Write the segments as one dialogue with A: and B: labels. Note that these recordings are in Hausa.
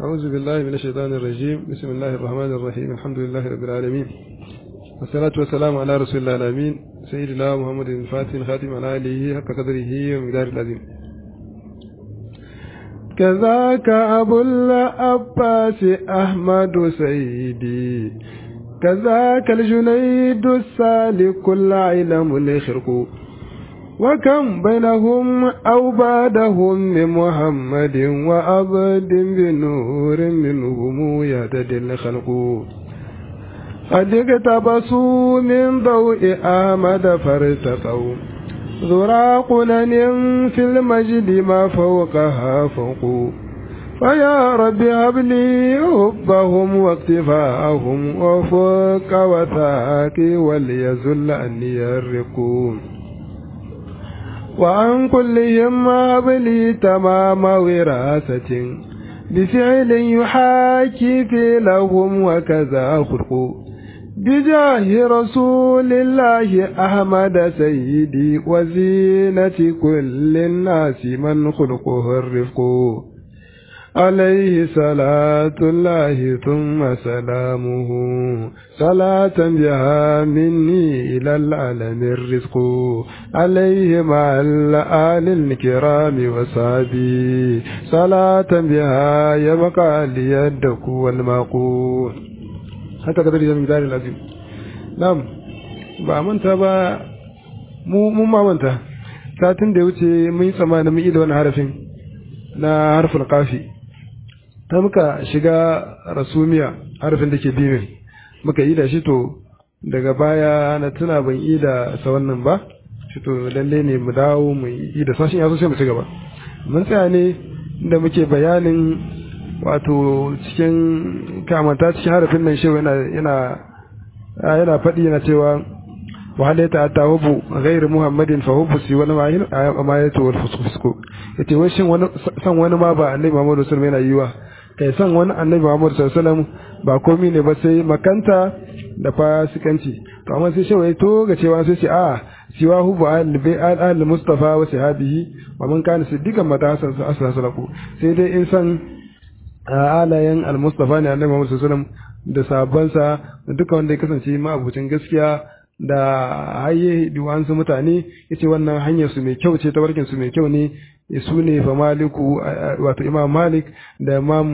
A: أعوذ بالله من الشيطان الرجيم بسم الله الرحمن الرحيم الحمد لله رب العالمين والصلاة والسلام على رسول الله الأمين سيدنا محمد الفاتح الخاتم على آله حق قدره ومقدار العظيم كذاك أبو العباس أحمد سيدي كذاك الجنيد السالك العلم الخرق وكم بينهم أو بعدهم من محمد وعبد بنور منهم يهتدي الخلق قد اقتبسوا من ضوء أحمد فارتقوا ذرا قنن في المجد ما فوقها فوق فيا رب هب لي حبهم واقتفاءهم وفوق وثاقي وليزل أني الرقوم وعن كلهم هب لي تمام وراثة بفعل يحاكي في لهم وكذا خلق بجاه رسول الله أحمد سيدي وزينة كل الناس من خلقه الرفق عليه صلاة الله ثم سلامه صلاة بها مني إلى العالم الرزق عليه مع الآل الكرام وصحبه صلاة بها يبقى ليدك والمقول haka kadar da misalin azim na'am ba manta ba mu mun ma manta satin da ya wuce mun yi tsammanin mun yi da wani harafin na harfin kafi ta muka shiga rasumiya harafin da ke bimin muka yi da shi to daga baya na tuna ban yi da sa wannan ba shi to lalle ne mu dawo mu yi da sashin yaso sai mu ci gaba mun tsaya ne da muke bayanin wato cikin kamanta cikin harafin nan shi yana yana yana faɗi yana cewa wa halaita ta hubu ghairu muhammadin fa hubu si wani ma'in ma ya tawal fusku yace wai shin wani san wani ma ba annabi Muhammad sallallahu alaihi wasallam yana yiwa kai san wani annabi Muhammad sallallahu alaihi wasallam ba komai ne ba sai makanta da fasikanci to amma sai shi wai to ga cewa sai ce a siwa hubu al mustafa wa sahabihi wa man kana siddiqan mata hasan sallallahu sai dai in san alayen al-mustafa ne annabi Muhammad sallallahu alaihi wasallam da sahabbansa da duka wanda ya kasance ma'abucin gaskiya da haye duwansu mutane yace wannan hanyar su mai kyau ce tabarkin su mai kyau ne su ne fa maliku wato imam malik da imam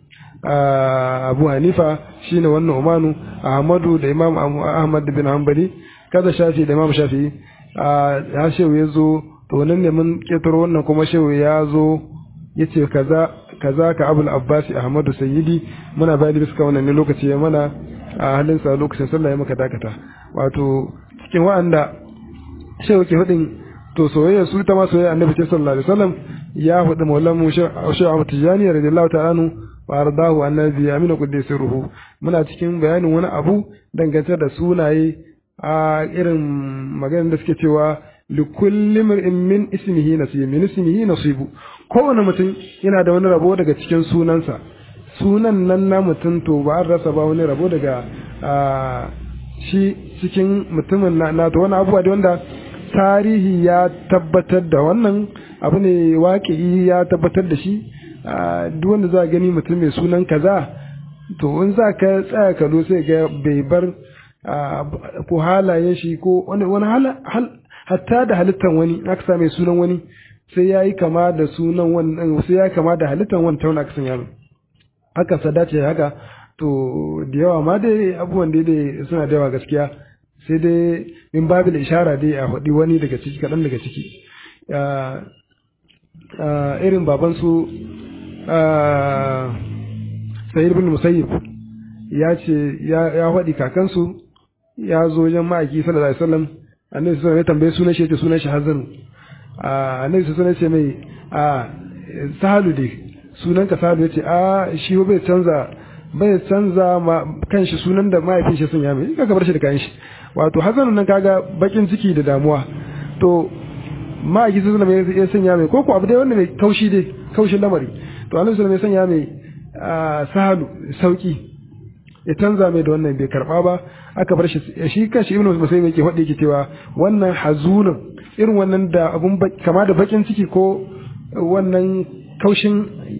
A: abu hanifa shine wannan umanu ahmadu da imam ahmad bin hanbali kaza shafi da imam shafi ya shehu ya zo to nan ne mun ketaro wannan kuma shehu ya zo yace kaza kaza ka abul abbasi ahmadu sayyidi muna bayani bisa wannan ne lokaci ya mana a halin sa lokacin sallah ya maka dakata wato cikin wa'anda shehu ke hudin to soyayya su ta ma soyayya annabi sallallahu alaihi wasallam ya hudu maulan mu shehu Ahmad Tijani radiyallahu ta'ala anhu wa ardahu annabi amina quddis ruhu muna cikin bayanin wani abu dangance da sunaye a irin maganar da suke cewa likulli mar'in min ismihi nasib min ismihi nasibu kowane mutum yana da wani rabo daga cikin sunansa sunan nan na mutum to ba an rasa ba wani rabo daga shi cikin mutumin na to wani abubuwa da wanda tarihi ya tabbatar da wannan abu ne waƙi ya tabbatar da shi duk wanda za gani mutum mai sunan kaza to in za ka tsaya kalo sai ga bai bar ko halayen shi ko wani hatta da halittar wani aka mai sunan wani sai ya yi kama da sunan wannan sai ya kama da halittar wani tauna aka sanya haka sada ce haka to da yawa ma dai abubuwan da dai suna da yawa gaskiya sai dai min babil ishara dai a faɗi wani daga ciki kaɗan daga ciki irin babansu sayid bin musayyib ya ce ya faɗi kakansu ya zo wajen ma'aiki sallallahu alaihi wasallam annabi sallallahu ya tambaye sunan shi yace sunan shi hazanu annabi sallallahu ce mai a sahalu dai sunan ka sahalu yace a shi bai canza bai canza ma kanshi sunan da mahaifin shi sun ya mai kaga bar shi da kayan shi wato hazanu nan kaga bakin ciki da damuwa to ma'aiki sallallahu alaihi ya sanya mai koko abu dai wanda mai kaushi dai kaushin lamari to annabi sallallahu ya sanya mai sahalu sauki ya canza mai da wannan bai karba ba aka bar shi shi kanshi ibnu musayyib yake faɗi yake cewa wannan hazunun irin wannan da abun kama da bakin ciki ko wannan kaushin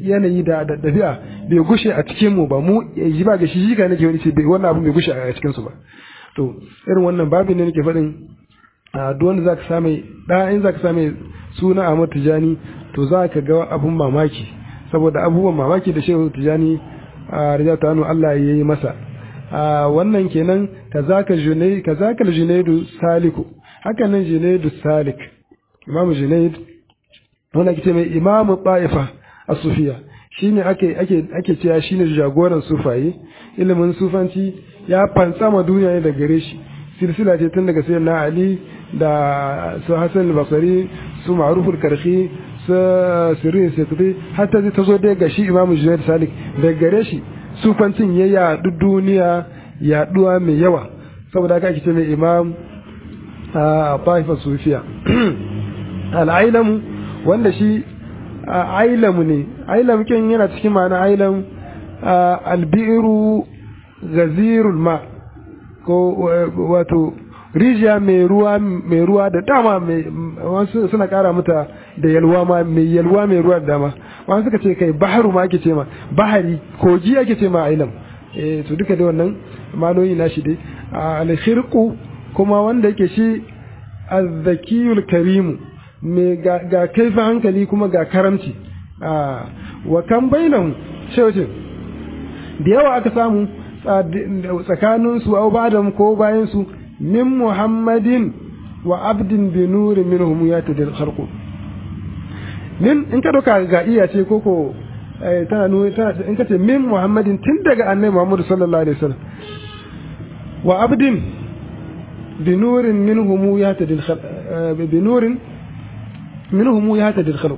A: yanayi da da dabi'a bai gushe a cikin mu ba mu ji ba ga shi shi ka nake wani ce bai wannan abin bai gushe a cikin su ba to irin wannan babin ne nake faɗin a duk wanda zaka same da in zaka same suna Ahmad Tijani to zaka ga abun mamaki saboda abubuwan mamaki da Shehu Tijani a rijata anu Allah ya yi masa a wannan kenan kazaka junai kazaka junaidu saliku haka nan junaidu salik imamu junaid wanda ake ce mai imamu ta'ifa a sufiya shine ake ake ake cewa shine jagoran sufaye ilimin sufanci ya fantsama duniya ne da gare shi silsila ce tun daga sayyidina ali da su hasan al-basri su ma'ruf al-karhi su sirri sekri hatta zai tazo dai ga shi imamu junaid salik da gare shi sufancin ya yaɗu duniya yaɗuwa mai yawa saboda haka ake ce mai imam a ta'ifa sufiya al'ailamu wanda shi ailamu ne ailam kin yana cikin ma'ana ailam albiru gazirul ma ko wato rijiya mai ruwa mai ruwa da dama mai wasu suna kara mata da yalwa ma mai yalwa mai ruwa da dama wani suka ce kai baharu ma ake ce ma bahari kogi ake ce ma ailam eh to duka dai wannan manoyi na shi dai alkhirqu kuma wanda yake shi azzakiyul karimu mai ga kaifin hankali kuma ga karamci wa kan bainahu shewcin da yawa aka samu tsakanin su au ba'dam ko bayan su min muhammadin wa abdin bi nurin minhum yatadil kharqu min in ka doka ga iya ce koko tana nuna tana in ka ce min muhammadin tun daga annabi muhammad sallallahu alaihi wasallam wa abdin bi nurin minhum yatadil bi nurin minhum yatadil khalq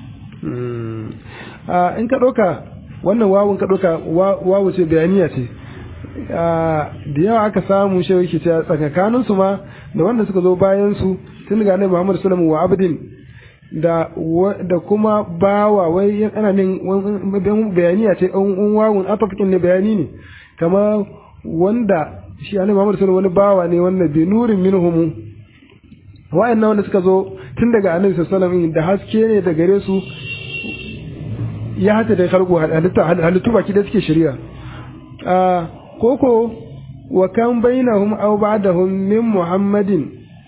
A: in ka doka wannan wawun ka doka wawu ce bayaniya ce da yawa aka samu shi yake cewa tsakanin su ma da wanda suka zo bayan su tun daga annabi muhammad sallallahu alaihi wasallam wa abdin da da kuma bawa wai ana nin bayaniya ce an wawun atafikin ne bayani ne kama wanda shi annabi Muhammad sallallahu wani bawa ne wanda bi nurin minhum wa'annan wanda suka zo tun daga annabi sallallahu alaihi da haske ne da gare su ya hata da kargo halitta halittu baki da suke shari'a a koko wa kan bainahum aw ba'dahum min muhammadin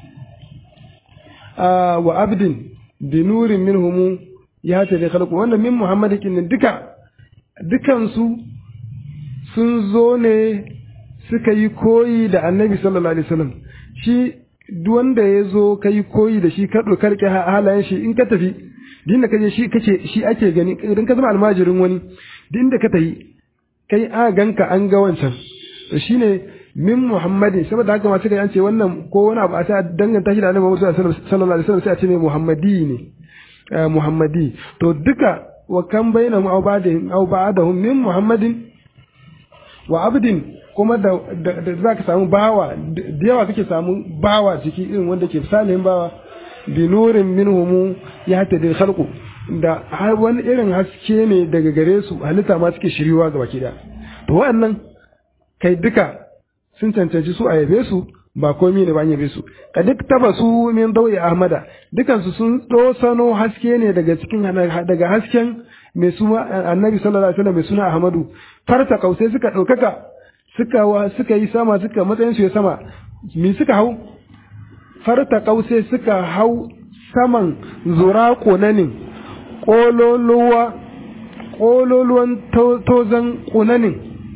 A: wa abdin bi nurin minhum ya ta da khalqu wannan min muhammad kin duka dukan su sun zo ne suka yi koyi da annabi sallallahu alaihi wasallam shi duk wanda ya zo ka yi koyi da shi ka dokar ke halayen shi in ka tafi din da ka je shi kace shi ake gani idan ka zama almajirin wani din da ka tafi kai a ganka an ga wancan to shine min muhammadin saboda haka masu kai an ce wannan ko wani abu a ta danganta shi da annabi Muhammad sallallahu alaihi wasallam sai a ce mai muhammadi ne muhammadi to duka wa kan bainahum aw ba'dahum aw ba'dahum min muhammadin wa abdin kuma da da za ka samu bawa da yawa kake samu bawa ciki irin wanda ke salihin bawa bi nurin minhum ya ta da khalqu da har wani irin haske ne daga gare su halitta ma suke shiriwa ga baki da to wa'annan kai duka sun cancanci su a yabe su ba komi ne ba an yabe su ka duk taba su min dawi ahmada dukansu sun sano haske ne daga cikin daga hasken mai suna annabi sallallahu alaihi wasallam mai suna ahmadu farta kausai suka ɗaukaka suka wa suka yi sama suka matsayin su ya sama me suka hau farta kausai suka hau saman zura konanin kololuwa kololuwan tozan konanin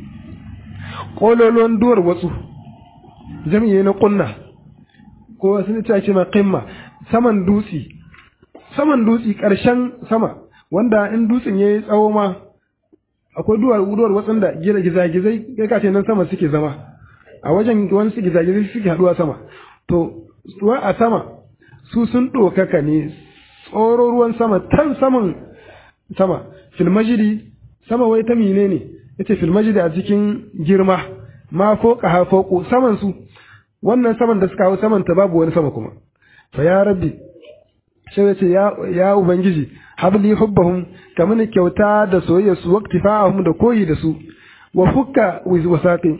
A: kololuwan duwar watsu jami'i na kunna ko sun ce ce ma qimma saman dutsi saman dutsi karshen sama wanda in dutsen yayi tsawo ma akwai duwar duwar watsin da gida gizagizai kai kace nan sama suke zama a wajen wani su gizagizai suke haduwa sama to ruwa a sama su sun ɗaukaka ne tsoro ruwan sama tan saman sama filmajidi sama wai ta mine ne yace filmajidi a cikin girma ma ko ha foko saman su wannan saman da suka hau saman ta babu wani sama kuma fa ya rabbi sai yace ya ya ubangiji habli hubbahum kaman kyauta da soyayya su waqtifa'ahum da koyi da su wa fukka wasaqi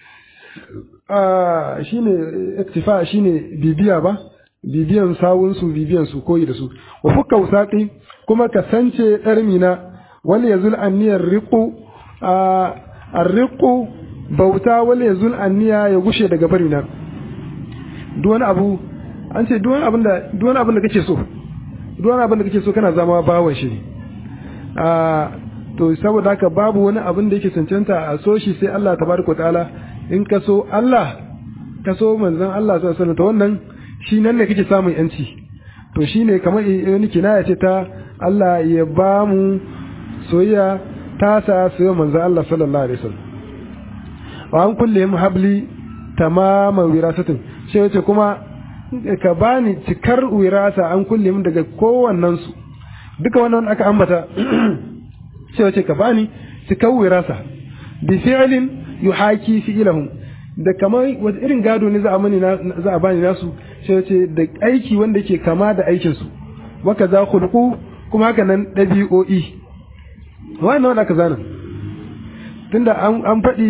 A: ah shine iktifa shine bibiya ba bibiyan sawun su bibiyan su koyi da su wa fukka wasaqi kuma ka sance darmina wal yazul anniyar riqu arriqu bauta wal yazul anniya ya gushe daga bari na duk wani abu an ce duk wani abin da duk wani abin da kake so duk wani abin da kake so kana zama bawan shi a to saboda haka babu wani abin da yake cancanta a so shi sai Allah tabaraka ta'ala in ka so Allah ka so manzon Allah sallallahu alaihi wasallam to wannan shi nan ne kake samun yanci to shine kamar wani kinaya ce ta Allah ya ba mu soyayya ta sa soyayya manzon Allah sallallahu alaihi wasallam wa an kullihim habli tamaman wirasatin sai yace kuma ka bani cikar wirasa an kullihim daga kowannen su duka wannan aka ambata sai wace ka bani cikar wirasa bi fi'lin yuhaki fi'lahum da kamar wata irin gado ne za a mani za a bani nasu sai wace da aiki wanda yake kama da aikin su waka za khulqu kuma haka nan dabi'o'i wannan wanda aka zana tunda an an faɗi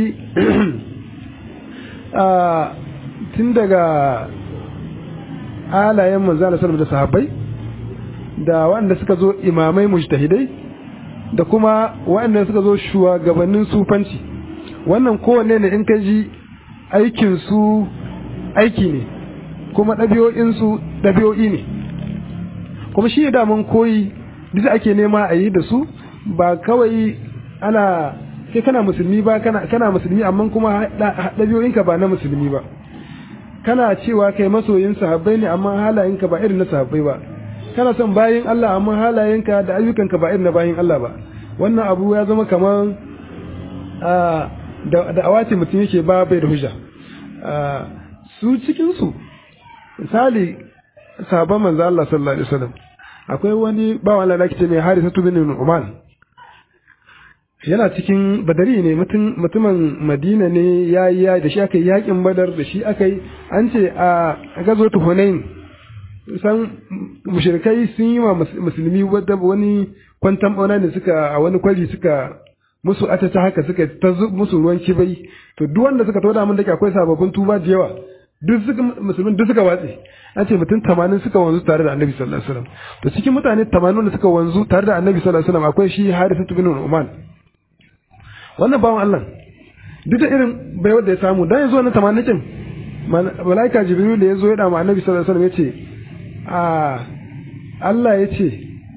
A: tun daga alayen manzana sallallahu da sahabbai da waɗanda suka zo imamai mujtahidai da kuma waɗanda suka zo shugabannin sufanci wannan kowanne ne in ka ji aikin su aiki ne kuma ɗabi'o'in su ɗabi'o'i ne kuma shi da mun koyi duk ake nema a yi da su ba kawai ana kai kana musulmi ba kana kana musulmi amma kuma ɗabi'o'inka ba na musulmi ba kana cewa kai masoyin sahabbai ne amma halayenka ba irin na sahabbai ba kana son bayin Allah amma halayenka da ayyukanka ba irin na bayin Allah ba wannan abu ya zama kamar da da awace mutum yake ba bai da hujja su cikin su misali sahabban manzo Allah sallallahu alaihi wasallam akwai wani bawan Allah da ake ce mai Harisatu bin Nu'man yana cikin badari ne mutumin madina ne ya yi da shi aka yi yakin badar da shi aka yi an ce a gazo hunain san mushrikai sun yi wa musulmi wani kwantan bauna ne suka a wani kwari suka musu atata haka suka ta musu ruwan kibai to duk wanda suka toda mun da akwai sababbin tuba da yawa duk suka musulmin duk suka watse an ce mutum tamanin suka wanzu tare da annabi sallallahu alaihi wasallam to cikin mutane tamanin da suka wanzu tare da annabi sallallahu alaihi wasallam akwai shi harithatu bin uman wannan bawan Allah duk da irin bai wanda ya samu dan yazo na tamanikin malaika jibril da yazo ya da ma annabi sallallahu alaihi wasallam yace a Allah yace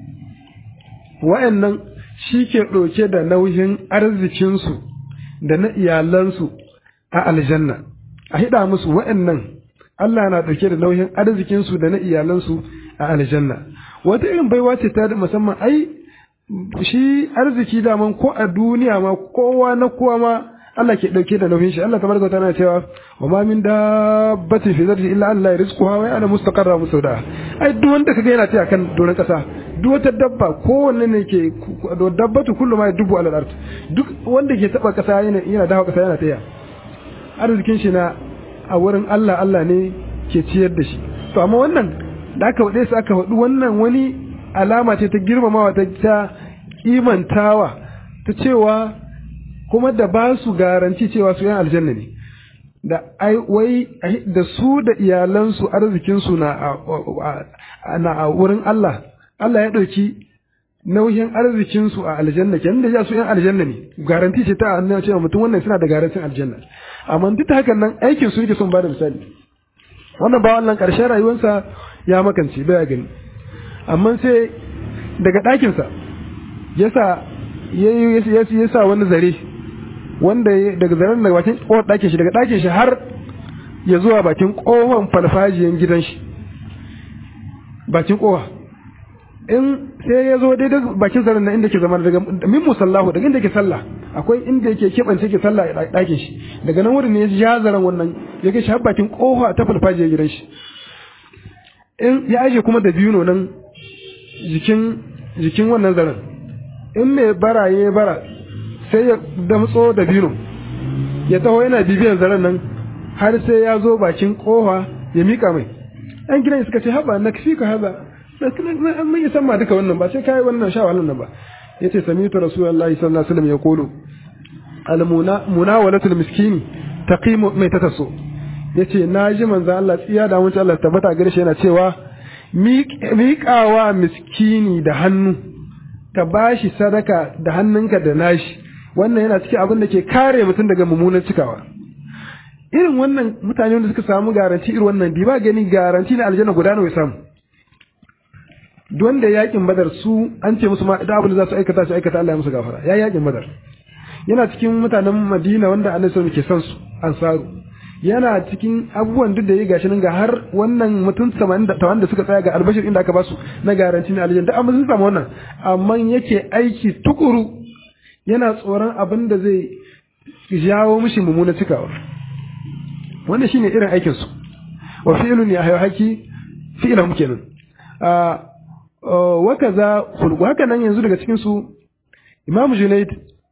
A: wa'annan shi ke ɗauke da nauyin arzikinsu da na iyalansu a aljanna a hida musu wa'annan Allah na ɗauke da nauyin arzikinsu da na iyalansu a aljanna wata irin baiwa ce ta musamman ai shi arziki daman ko a duniya ma kowa na kowa ma Allah ke dauke da nauyin shi Allah tabaraka ta'ala cewa wa ma min dabbatin fi zarti illa Allah rizquha wa ya'lamu mustaqarra musawda ai duk wanda kaga yana tafiya kan doron kasa duk wata dabba kowanne ne ke dabbatu kullu ma dubu alal ard duk wanda ke taba kasa yana yana dawo kasa yana tafiya arzikin shi na a wurin Allah Allah ne ke ciyar da shi to amma wannan da aka wade su aka wadu wannan wani alama ce ta girmamawa ta ta imantawa ta cewa kuma da ba su garanti cewa su yan aljanna ne da ai wai da su da iyalansu arzikinsu na na a wurin Allah Allah ya ɗauki nauyin arzikinsu a aljanna kenan da ya su yan aljanna ne garanti ce ta annabi cewa mutum wannan suna da garantin aljanna amma duk da hakan nan aikin su yake son bada misali wannan ba wannan ƙarshen rayuwarsa ya makance baya gani amma sai daga ɗakinsa yasa ya sa wani zare wanda daga zaren daga bakin ƙofar ɗakin shi daga ɗakin shi har ya zuwa bakin ƙofar farfajiyan gidan shi bakin ƙofa in sai ya zo daidai bakin zaren na inda ke zama daga min musallahu daga inda ke sallah akwai inda yake keɓance ke sallah a ɗakin shi daga nan wurin ne ya zaren wannan ya kai shi har bakin ƙofa ta farfajiyan gidan shi in ya aje kuma da biyu nan jikin jikin wannan zaren in mai bara ya bara sai ya damtso da biyu ya taho yana bibiyan zaren nan har sai ya zo bakin kofa ya mika mai ɗan gidan suka ce haba na kafi ka haza mun yi san ma duka wannan ba sai kai wannan sha wannan ba yace sami'tu rasulullahi sallallahu alaihi wasallam yaqulu al munawalatul miskini taqimu mai tataso yace naji manzo Allah tsiya da mun Allah tabbata gare shi yana cewa miƙawa miskini da hannu ka bashi sadaka da hannunka da nashi wannan yana cikin abin da ke kare mutum daga mummunan cikawa irin wannan mutane wanda suka samu garanti irin wannan bi ba gani garanti na aljanna guda nawa ya samu wanda yakin badar su an ce musu ma da abin da za su aikata su aikata Allah ya musu gafara ya yakin badar yana cikin mutanen Madina wanda Annabi sallallahu ke son su ansaru yana cikin abubuwan duk da ya gashi nan ga har wannan mutum 80 da wanda suka tsaya ga albashir inda aka basu na garanti na aljanna amma sun samu wannan amma yake aiki tukuru yana tsoron abin da zai jawo mishi mummuna cikawa wannan shine irin aikin su wa fi'lun ya haki fi'lan kenan wa kaza khulqu haka nan yanzu daga cikin su Imam Junayd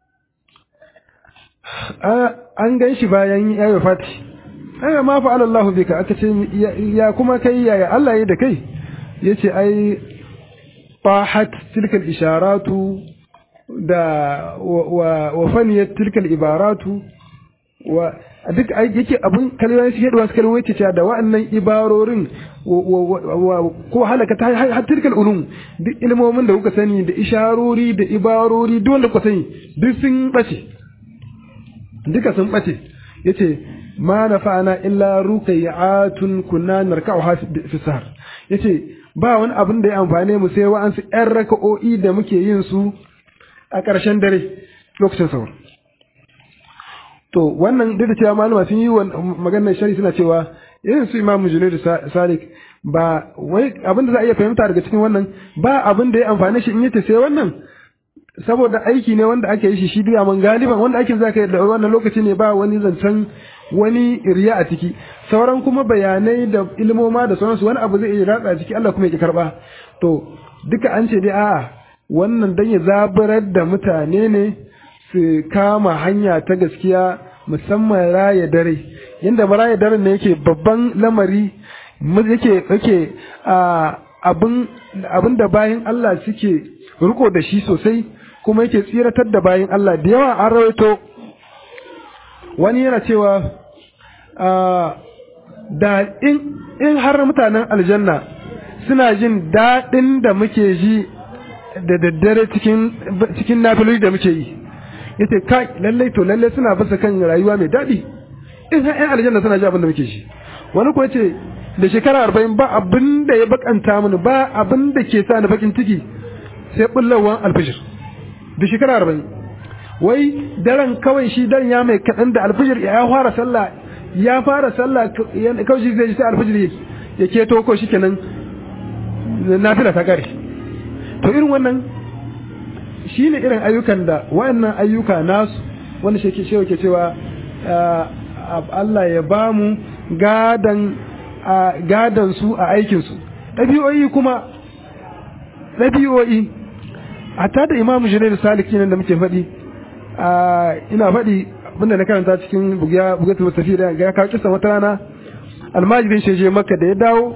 A: an gan shi bayan ya yi fati ai ma fa Allah bika aka ce ya kuma kai ya Allah ya da kai yace ai fahat tilkal isharatu da wa wa faniyat tilkal ibaratu wa duk yake abun kalmomi su yadda wasu kalmomi ce da wa'annan ibarorin ko halaka ta har tilkal ulum duk ilmomin da kuka sani da isharori da ibarori duk wanda kuka sani duk sun bace duka sun bace yace ma nafa'ana illa ruqayatun kunna narka'uha fi sahar yace ba wani abin da ya amfane mu sai wa'ansu ƴan raka'o'i da muke yin su a ƙarshen dare lokacin sahur to wannan duk da cewa malama sun yi maganar shari suna cewa irin su imamu junaid salik ba wai abin da za a iya fahimta daga cikin wannan ba abin da ya amfane shi in yace sai wannan saboda aiki ne wanda ake yi shi shi duya man galiban wanda aikin zaka yi da wannan lokaci ne ba wani zancen wani riya a ciki sauran kuma bayanai da ilmoma da sauransu wani abu zai iya ratsa ciki Allah kuma ya karba to duka an ce dai a'a wannan dan ya zaburar da mutane ne su kama hanya ta gaskiya musamman raya dare yanda raya daren ne yake babban lamari yake yake abin abin da bayan Allah suke riko da shi sosai kuma yake tsiratar da bayan Allah da yawa an rawaito wani yana cewa da in har mutanen aljanna suna jin daɗin da muke ji da daddare cikin cikin nafiloli da muke yi yace kai lallai to lallai suna bisa kan rayuwa mai daɗi in har ƴan aljanna suna ji abin da muke shi wani ko yace da shekara arba'in ba abin da ya bakanta mini ba abin da ke sa ni bakin ciki sai bullawan alfijir da shekara arba'in wai daren kawai shi dan ya mai kaɗan da alfijir ya fara sallah ya fara sallah kawai shi zai ji sai alfijir ya keto ko shi kenan nafila ta kare to irin wannan shi ne irin ayyukan da wayannan ayyuka nasu wanda shi ke cewa Allah ya ba mu gadan gadan su a aikinsu ɗabi'o'i kuma ɗabi'o'i hatta da imamu jirai da saliki nan da muke faɗi ina faɗi abinda na karanta cikin bugatul mustafi da ya kawo kisa wata rana almajirin shi je makka da ya dawo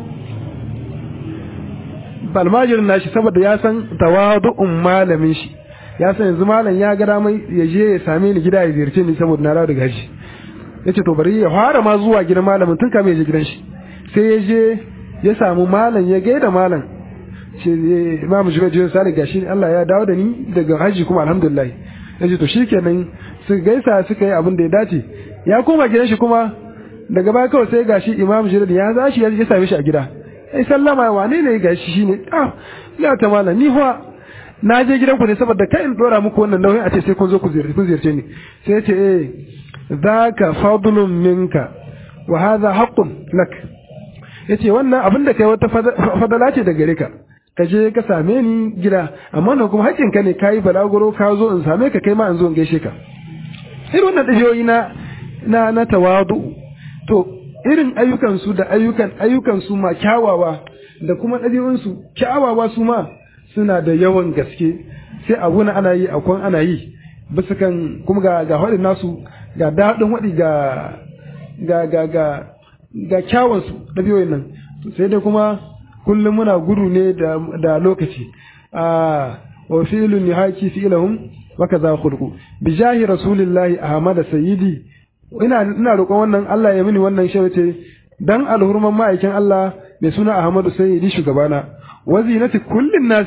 A: almajirin nashi saboda ya san tawadu'un malamin shi ya san yanzu malam ya ga damai ya je ya same ni gida ya ziyarce ni saboda na dawo daga shi yace to bari ya fara ma zuwa gidan malamin tun kamin ya je gidan shi sai ya je ya samu malam ya gaida malam ce imamu jibril sale gashi Allah ya dawo da ni daga haji kuma alhamdulillah yace to shikenan su gaisa suka yi abin da ya dace ya koma gidan shi kuma daga baya kawai sai gashi imamu jibril ya zashi ya same shi a gida ai sallama wane ne gashi shine ah ya ta malam ni fa na je gidan ku ne saboda kai in dora muku wannan nauyin a ce sai kun zo ku ziyarce ni sai ya ce eh zaka fadlun minka wa hadha haqqun lak yace wannan abin da kai wata fadala ce da gare ka ka je ka same ni gida amma nan kuma haƙƙin ka ne kai balaguro ka zo in same ka kai ma in zo in gaishe ka irin wannan dabiyoyi na na na tawadu to irin ayyukan su da ayyukan ayyukan su ma kyawawa da kuma ɗabi'un su kyawawa su ma suna da yawan gaske sai abu na ana yi akwai ana yi bisa kan kuma ga ga haɗin nasu ga daɗin waɗi ga ga ga ga ga kyawansu ɗabi'oyin nan sai dai kuma kullum muna gudu ne da, da lokaci a wa fi'lun yahaki fi'lahum wa kaza khulqu bi jahi rasulillahi ahmad sayyidi ina ina roƙon wannan Allah ya mini wannan shawace dan alhurman ma'aikin Allah mai suna ahmadu sayyidi shugabana wa zinati kullin nasi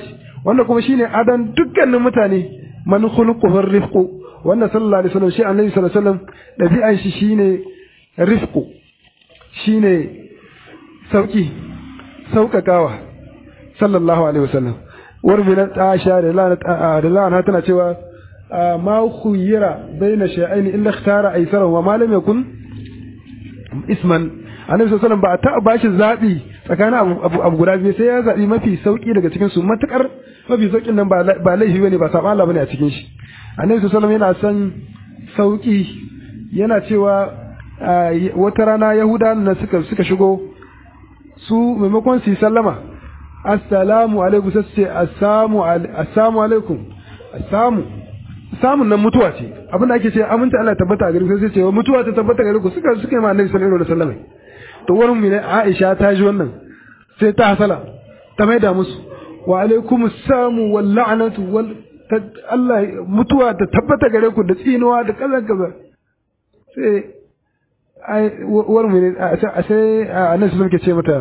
A: wanda kuma shine adan dukkanin mutane man khuluquhu rifqu wanda sallallahu alaihi wasallam shi annabi sallallahu alaihi wasallam dabi'an shi shine rifqu shine sauki saukakawa sallallahu alaihi wasallam warbi Aisha da lana tana cewa ma khuyira baina shay'ain illa ikhtara aysara wa ma lam yakun isman annabi sallallahu alaihi ba a taɓa bashi zabi tsakanin abu abu guda biyu sai ya zabi mafi sauki daga cikin su matakar mafi saukin nan ba laifi bane ba saban Allah bane a cikin shi annabi sallallahu alaihi yana son sauki yana cewa wata rana yahuda na suka suka shigo su maimakon su yi sallama assalamu alaikum sai ce assalamu assalamu alaikum assamu samun nan mutuwa ce abin da ake ce aminta Allah tabbata a gare ku sai ce mutuwa ta tabbata gare ku suka suka yi ma annabi sallallahu alaihi wasallam to wurin mu ne Aisha ta ji wannan sai ta hasala ta maida musu wa alaikum assamu wal la'natu wal Allah mutuwa ta tabbata gare ku da tsinuwa da kaza kaza sai ai wurin mu ne sai annabi sallallahu alaihi ce mata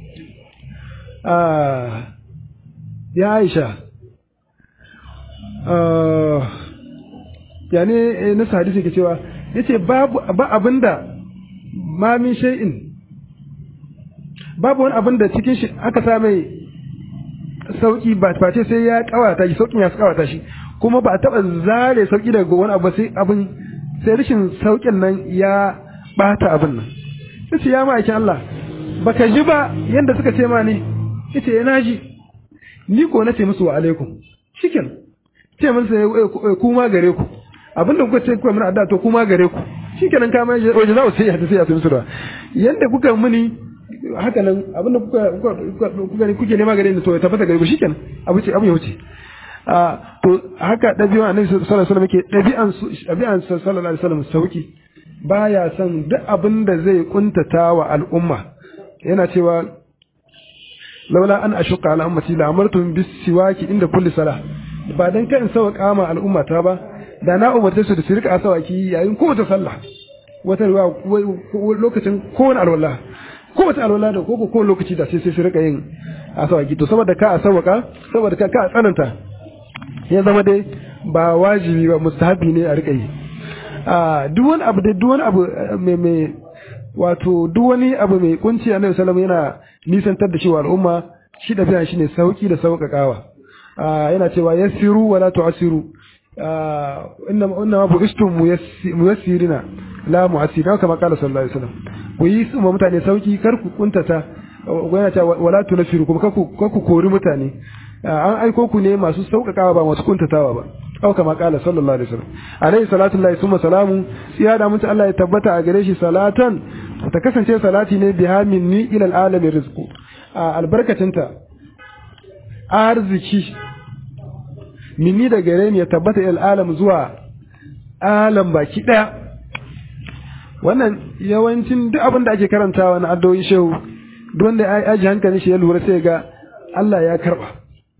A: ya Aisha yani na hadisi ke cewa yace babu ba abinda ma min shay'in babu wani abinda cikin shi aka sa mai sauki ba face sai ya kawata shi saukin ya kawata shi kuma ba a taba zare sauki daga wani abu sai abin sai rashin saukin nan ya bata abin nan yace ya ma'aikin Allah baka ji ba yanda suka ce ma ne yace yana ji ni ko na ce musu wa alaikum shikin ce mun sai kuma gare ku abinda kuka ce kuka mana adda to kuma gare ku shikenan ka mai waje za ku sai ya sai ya musu da yanda kuka muni haka nan abinda kuka kuka kuka kuke nema gare ni to ya tabbata gare ku shikenan abu ce abu ya wuce a to haka dabi'an annabi sallallahu alaihi wasallam yake dabi'an dabi'an sallallahu alaihi wasallam sauki baya son duk abin da zai kuntata wa al'umma yana cewa laula an ashuqa ala ummati la amartum bis siwaki inda kulli salah ba dan kan sauka ma al'umma ta ba da na umarce su da su rika asawaki yayin kowace sallah wata ruwa lokacin kowane alwala kowace alwala da koko kowane lokaci da sai sai su rika yin asawaki to saboda ka asawaka saboda ka ka tsananta ya zama dai ba wajibi ba mustahabi ne a rika yi a duk wani abu da duk wani abu mai mai wato duk wani abu mai kunci annabi sallallahu yana nisantar da shi wa al'umma shi da biyan shi ne sauki da sauƙaƙawa yana cewa yassiru wala tu'assiru inna inna bu'istum muyassirina la mu'assirina kama qala sallallahu alaihi wasallam ku yi su mutane sauki kar ku kuntata yana cewa wala tunfiru kuma kar ku kar ku kori mutane an aiko ku ne masu sauƙaƙawa ba masu kuntatawa ba aw kama qala sallallahu alaihi wasallam alaihi salatu lillahi summa salamu siya da mutu Allah ya tabbata a gare shi salatan ta kasance salati ne biha minni ila alamin rizqu albarkacinta arziki minni da gare ni ya tabbata ila alam zuwa alam baki daya wannan yawancin duk abin da ake karantawa na addu'o'in shehu duk wanda ya aji hankalin shi ya lura sai ga Allah ya karba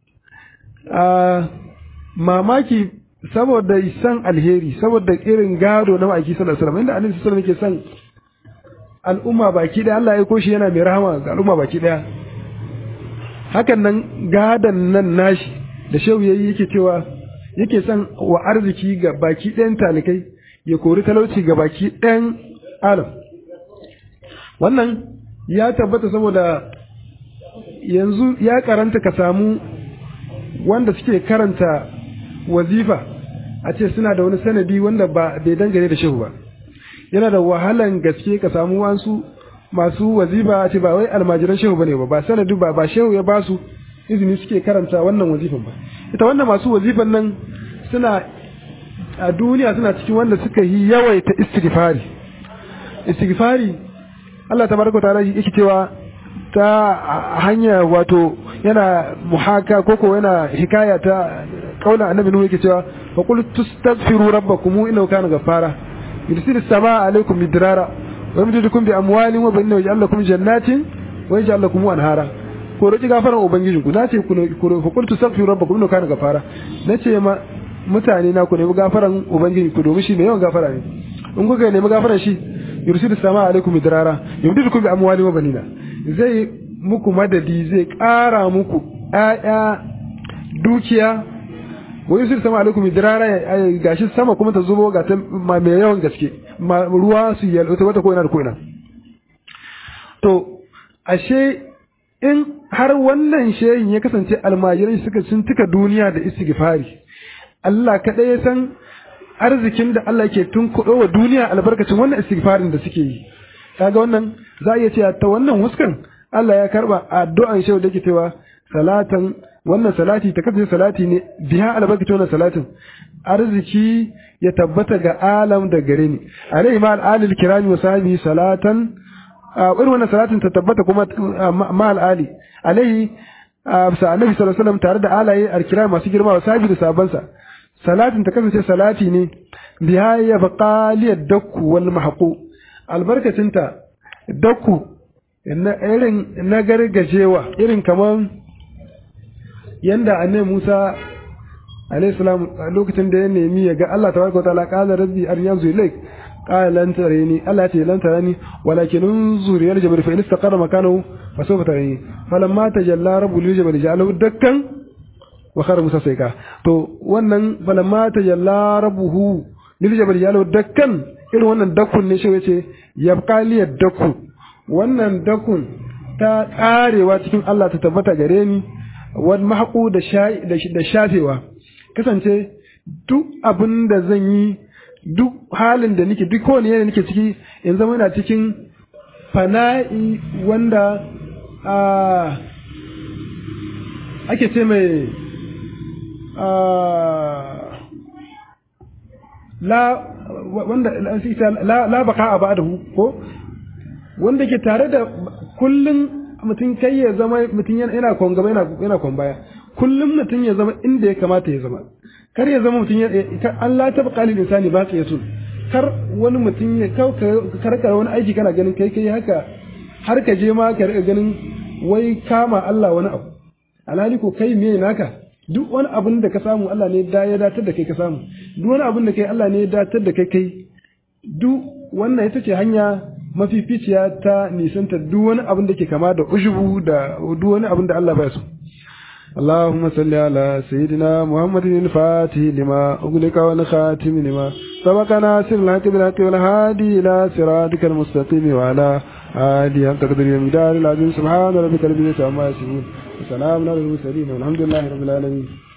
A: mamaki saboda san alheri saboda irin gado na ma'aiki sallallahu alaihi wasallam inda annabi sallallahu alaihi wasallam yake san al'umma baki daya Allah ya koshi yana mai rahama ga al'umma baki daya hakan nan gadan nan nashi da shehu yayi yake cewa yake son wa arziki ga baki ɗayan talikai ya kori talauci ga baki ɗayan alam wannan ya tabbata saboda yanzu ya karanta ka samu wanda suke karanta wazifa a ce suna da wani sanadi wanda ba bai dangane da shehu ba yana da wahalan gaske ka samu wasu masu wazifa a ce ba wai almajiran shehu bane ba ba sanadi ba ba shehu ya basu izini suke karanta wannan wazifan ba ita wannan masu wazifan nan suna a duniya suna cikin wanda suka yi yawaita istighfari istighfari Allah tabaraka ta'ala yake cewa ta hanya wato yana muhaka koko yana hikaya ta kaula annabi nuhu yake cewa fa qul tastaghfiru rabbakum innahu kana ghaffara yursilu samaa alaykum midrara wa yumdidukum bi amwalin wa banin yaj'al lakum jannatin wa yaj'al lakum anhara ko roki gafaran ubangijin ku nace ku fa qul tastaghfiru rabbakum innahu kana ghaffara nace ma mutane na ku nemi gafaran ubangiji ku domin shi mai yawan gafara ne in kuka nemi gafaran shi yursilu samaa alaykum midrara yumdidukum bi amwalin wa banina zai muku madadi zai ƙara muku ‘ya'ya dukiya wai yusir sama alaikum idrara gashi sama kuma ta zubo ga ta mai yawan gaske ruwa su yi wata ko ina da ko ina to ashe in har wannan shehin ya kasance almajiran suka sun tuka duniya da istighfari Allah kaɗai ya san arzikin da Allah ke tunkuɗo wa duniya albarkacin wannan istighfarin da suke yi kaga wannan za a iya cewa ta wannan huskan Allah ya karba addu'an shehu da ke cewa salatan wannan salati ta kasance salati ne biya albarkacin wannan salatin arziki ya tabbata ga alam da gare ni alaihi ma al'alil kirami wa sahbihi salatan irin wannan salatin ta tabbata kuma ma al'ali alaihi sa annabi sallallahu alaihi wasallam tare da alaye alkira masu girma wa sabi da sabansa salatin ta kasance salati ne biha ya baqali dakku wal mahqu albarkacinta dakku irin na gargajewa irin kaman yanda annabi Musa alaihi salam lokacin da ya nemi ya ga Allah tabaraka wa ta'ala qala rabbi aryanzu ilaik قال لن تريني ألا تي لن تراني ولكن انظر إلى الجبل فإن استقر مكانه فسوف تريني فلما تجلى رب الجبل جعله دكا وخر موسى سيكا تو wannan falamma tajalla rabbuhu lil jabal ja'alahu dakkan irin wannan dakkun ne shi yace yabqa li dakku wannan dakkun ta karewa cikin Allah ta tabbata gare ni wal mahqu da da shafewa kasance duk abin da zan yi duk halin da nake duk kowane yanayi nake ciki in zama ina cikin fana'i wanda ake ce mai la wanda la la baka a ba'dahu ko wanda ke tare da kullun mutum kai ya zama mutum yana kon gaba yana yana kon baya kullum mutum ya zama inda ya kamata ya zama kar ya zama mutum ya Allah ta baka lil insani ba ya so kar wani mutum ya kar ka wani aiki kana ganin kai kai haka har ka je ma ka riga ganin wai kama Allah wani abu alhali ko kai me naka duk wani abin da ka samu Allah ne da ya datar da kai ka samu duk wani abin da kai Allah ne ya datar da kai kai duk wannan ita ce hanya mafificiya ta nisanta duk wani abin da ke kama da ushubu da duk wani abin da Allah baya so اللهم صل على سيدنا محمد الفاتح لما أغلق والخاتم لما سبق ناصر الحق بالحق والهادي إلى صراطك المستقيم وعلى آله حق قدر المدار العظيم سبحان ربك رب العزة عما يصفون وسلام على المرسلين والحمد لله رب العالمين